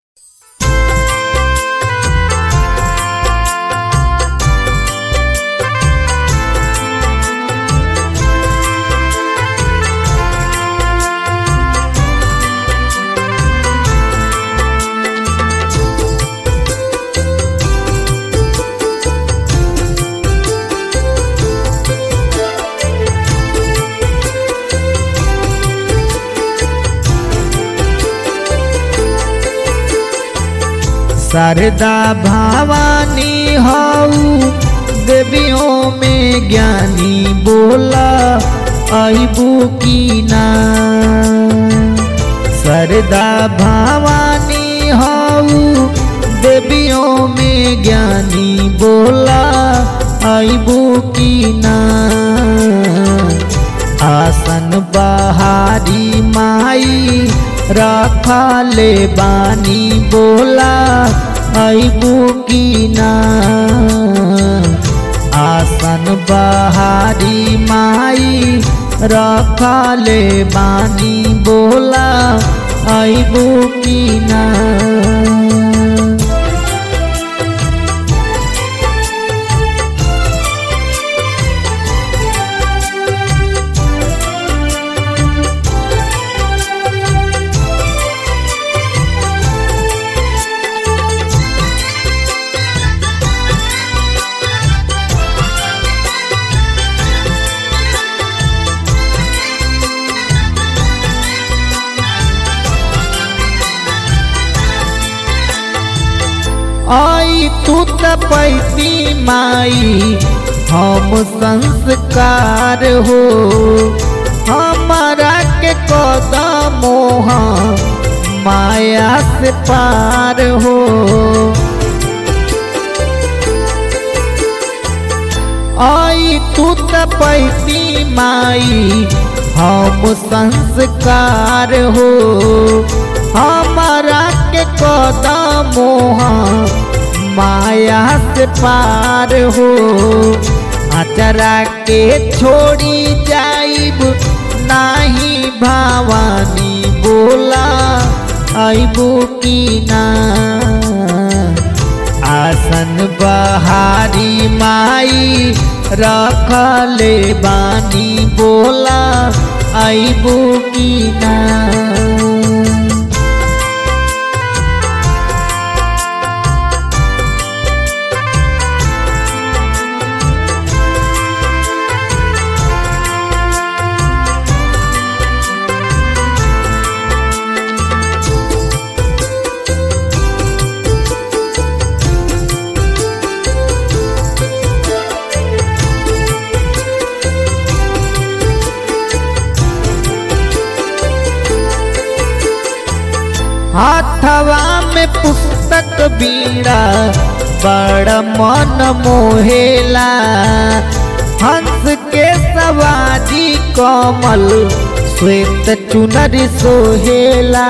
शारदा भवानी हऊ देवियों में ज्ञानी बोला अबू की ना शारदा भवानी हऊ देवियों में ज्ञानी बोला अबू की ना आसन बहारी माई रखा ले बानी बोला अबू की ना आसन बहारी माई रखा ले बानी बोला अबू की ना आई तू त पैती माई हम संस्कार हो हमारा के कदमोह माया से पार हो आई तू त पैती माई हम संस्कार हो हमारा के कदमोह माया से पार हो अचरा के छोड़ी जाइब नाही भवानी बोला अबू की ना आसन बहारी माई रखले बानी बोला अबू की ना हाथवा में पुस्तक बीड़ा बड़ मन मोहेला हंस के सवारी कमल श्वेत चुनर सोहेला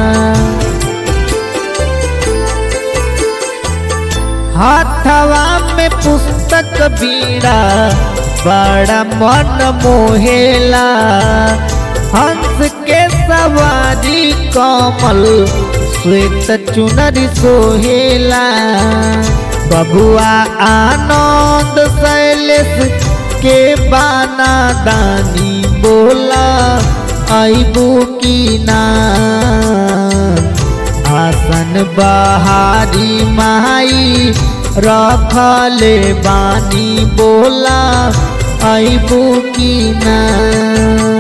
हाथवा में पुस्तक बीड़ा बड़ा मन मोहेला हंस के सवारी कमल श्वेत चुनरी सोहेला बबुआ आनंद शैलेश के बाना दानी बोला अबू की ना आसन बहारी माई रखले बानी बोला अबू की ना